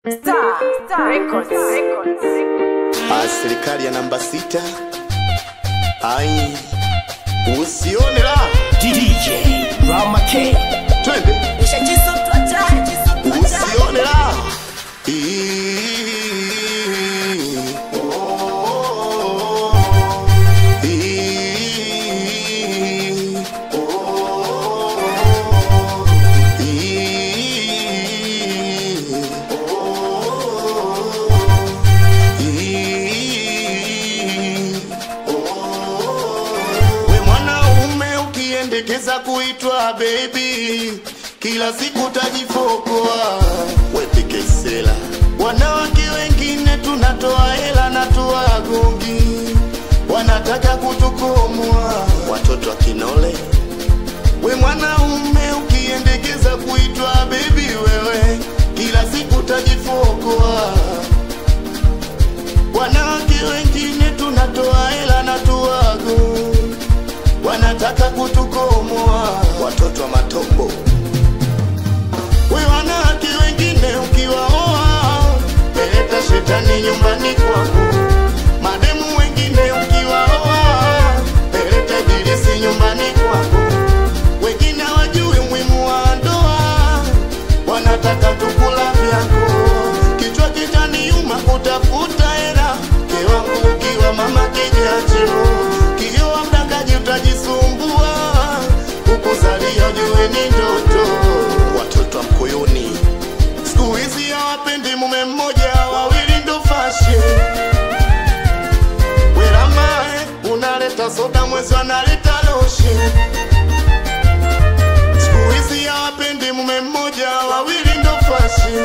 Star, Star Records. Records. Ah, serikali ya namba sita ai usione la DJ Rama K. twende Nishajisotwa jana. usione la Ii- oh, Ii- oh, Ii- Ii- We mwanaume ukiendekeza kuitwa baby, kila siku tajifokoa wepikesela. Wanawake wengine tunatoa hela na tuwagongi, wanataka kutukomoa watoto wa kinole. We mwanaume ukiendekeza kuitwa baby, wewe kila siku tajifokoa Wanawake wengine tunatoa hela na tuwago, wanataka kutukomoa watoto wa matombo. We wanawake wengine ukiwaoa, peleta shetani nyumbani kwako. Mademu wengine ukiwaoa, peleta ibilisi nyumbani kwako. Wengine hawajui umuhimu wa ndoa, wanataka tukula vyako. Kichwa kitaniuma kutafuta hela, mke wangu ukiwa mama kijacho, kiwa mdangaji utajisumbua, kukuzalia jue ni ndoto. Watoto wa mkoyoni siku hizi hawapendi mume mmoja, wawili ndo fashe Weramae unaleta soda, mwezi wanaleta loshi Siku hizi hawapendi mume mmoja, wawili ndo fashi.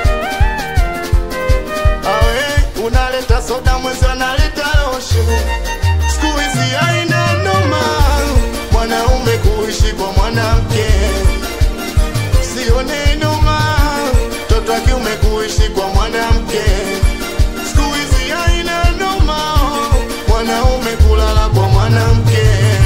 Awe unaleta soda, mwezi analeta loshi. Siku hizi haina noma, mwanaume kuishi kwa mwanamke sione noma, mtoto wa kiume kuishi kwa mwanamke. Siku hizi haina noma, mwanaume kulala kwa mwanamke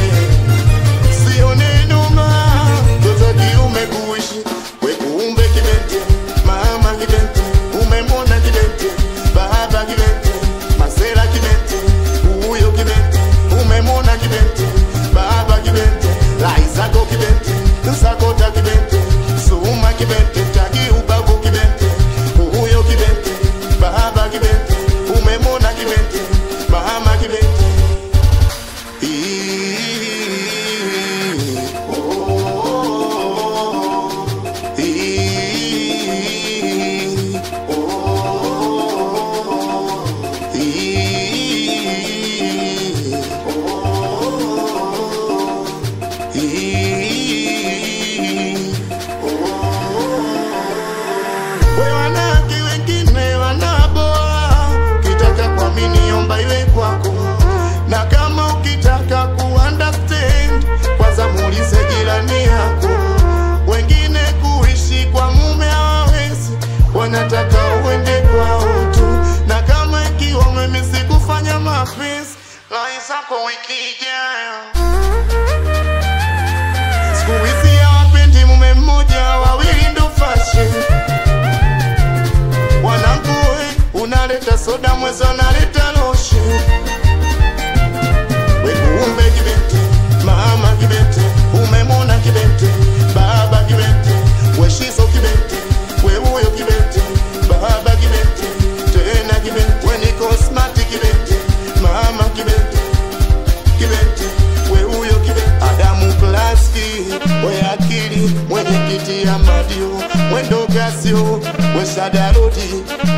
sione noma mtoto kiume kuishi we kuumbe kibente mama kibente umemwona kibente baba kibente masera kibente huyo kibente umemwona kibente baba kibente laizako kibente nsakota kibente suma kibente taki ubago kibente huyo kibente baba kibente umemwona kibente mama kibente We wanawake wengine wanaboa, ukitaka kuamini omba iwe kwako, na kama ukitaka kuunderstand kwanza muulize jirani yako. Wengine kuishi kwa mume hawawezi, wanataka uende kwao tu, na kama ikiwa umemisi kufanya mapenzi, lai zako wiki ijayo. Siku hizi hawapendi mume mmoja, wawili ndo fashion Wanangu we, unaleta soda mwezi unaleta loshi We kuumbe kibente, mama kibente Umemwona kibente, baba kibente We shizo kibente, we huyo kibente Baba kibente, tena kibente We niko smart kibente, mama kibente Kibente, we huyo kibente Adamu Klaski, we akili Mwenye kiti ya madio, mwendo gasio We sadarodi,